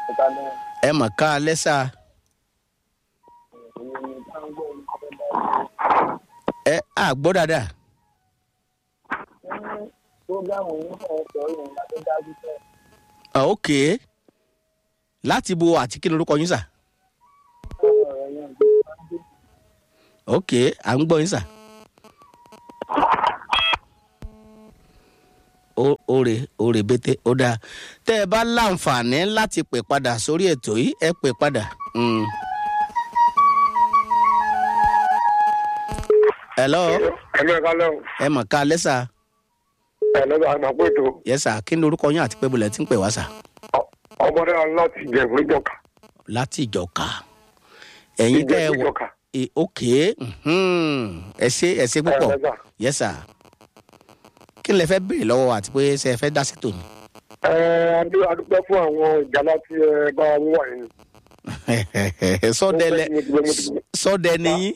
ẹ̀ka náà ẹ mọ̀ ká alẹ́ sá èyí ni táǹgọ̀ ní ọ̀fẹ́ bá ẹ á gbọ́ dáadáa ní prógámù yìí fẹ́ sọ ìrìn àti dájú fẹ́ Ah, ok láti bo àti kí lorúkọ yín sà ọ̀rọ̀ rẹ̀ yẹn gbé sáńdé ok à ń gbọ́ yín sà. ó òrè òrè bété ó dáa tẹ́ ẹ bá láǹfààní láti pè padà sórí ètò yìí ẹ pè padà. Mm. hello ẹ̀mí ẹ̀ka lẹ́wọ̀n ẹ mọ̀ ká lẹ́sà ẹ̀lẹ́gbà àgbà pé ètò yẹ́sà kí ni orúkọ yín àti pé bulẹ̀ tí ń pè wá sà ọmọdé wa láti jẹ̀bú ìjọka láti ìjọka ẹ̀yin tẹ́ ẹ ìjẹ̀bú wọ ìjọka e, ok mhm. ẹ ṣe ẹ ṣe púpọ̀ ẹ̀lẹ́gbà yẹ́sà kí ni lẹ fẹ́ béèrè lọ́wọ́ àti pé ṣe ẹ fẹ́ dá sí tòní. ẹ̀ adúpẹ́ fún àwọn ìjàlá tí ẹ bá wọ́n wà yìí sọdẹ lẹ Mo ti gbé- mo ti gbé- sọdẹ nìyí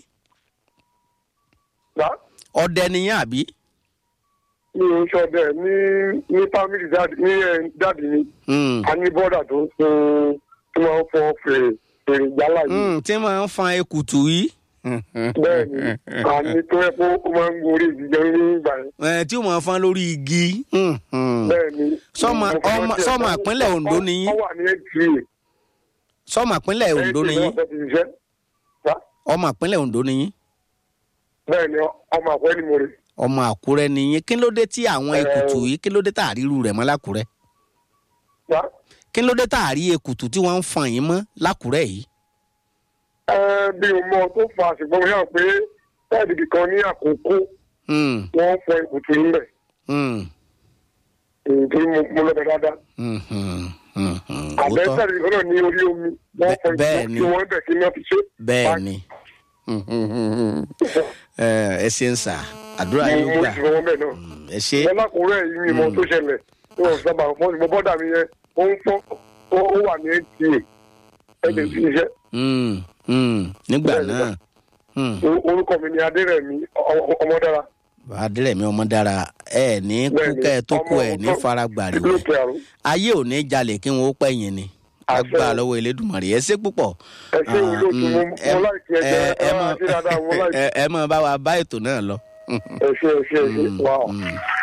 Gbà? ọdẹ nìyí àbí. mi ò sọ bẹ́ẹ̀ ní ní fámìlì dáàdì ní ẹ̀ dáàdì mi Mm. a ní bọ́dà tó ń sun tí wọ́n ń fọ fèrè fèrè ìjálá yìí Mm, tí máa ń fan ekutu yìí. bẹ́ẹ̀ ni a ní tó yẹ kó ó máa ń gorí ìdíjẹ ní ìgbà yẹn Ẹ, tí ó máa fan lórí igi. Mm, mm. bẹ́ẹ̀ ni. Sọ́mọ- mo fẹ́ ọmọ- rántí ẹ̀ sọ́mọ pé ìpínlẹ̀ Ondo ni yín? ó wà ní NTA sọmọ ìpínlẹ̀ Ondo NTA nìyí náà fẹ́ ti ṣiṣẹ́ Gbà? ọmọ ìpínlẹ̀ Ondo nìyí bẹ́ẹ̀ ni ọmọ àpẹ́ ni mo rè ọmọ Àkúrẹ́ nìyí kí ló dé tí àwọn Ẹ. ekutu yìí kí ló dé tá àríru rẹ̀ mọ́ lákùrẹ́ Gbà? kí ló dé tá àrí ekutu tí wọ́n ń fan yín mọ́ lákùrẹ́ yìí. ẹ bí o mọ tó fa ṣùgbọ́n mo yàn pé táàdì kan ní àkókò Mm, wọ́n fọ ìkùtù ńlẹ̀ mm, nítorí mo mo lọ́dọ̀ dáadáa mm, mm, mm, mm. àbẹ́ Òótọ́. táàdì kan náà ní orí omi wọ́n fọ Bẹ́ẹ̀ ìkùtù ni. tí wọ́n bẹ̀ kí wọ́n fi ṣe. bẹ́ẹ̀ ni Ẹ, ẹ ṣe ń sà àdúrà mo yóò mo gbà sì fọwọ́ bẹ́ẹ̀ náà. Mm, ẹ ṣe wọn lákòórẹ́ yìí ni mo tó ṣẹlẹ̀ tí wọ́n sábà fọ́ ṣùgbọ́n bọ́dà mi yẹn ó ń fọ́ ó ó wà ní NTA ẹ̀jẹ̀ sí iṣẹ́ Mm, mm, nígbà Bẹ́ẹ̀ ni, náà Mm. O- orúkọ mi ni Adérẹ̀mí ọ- ọ- Ọmọdára adérẹ̀mí ọmọ dára ẹ ní kú Bẹ́ẹ̀ ni, kẹ́ ẹ tó kú ọmọ- ẹ ní ọmọ- faragbàrí wẹ̀ lókè àrùn ayé ò ní jalè kí wọn ó pẹ̀yìn ni Àṣẹ. agbára lọ́wọ́ elédùnmarè ẹ ṣe púpọ̀. ẹ ṣé Ah, olóòtú mm, mo ẹ- mo láìkí ẹjẹ ẹ- ẹ ẹ mọ- máa ṣe dáadáa mo láìkí ẹ- ẹ mọ bá wa bá ètò náà lọ. ẹ ṣé ẹ ṣé ẹ ṣé wàá. Mm.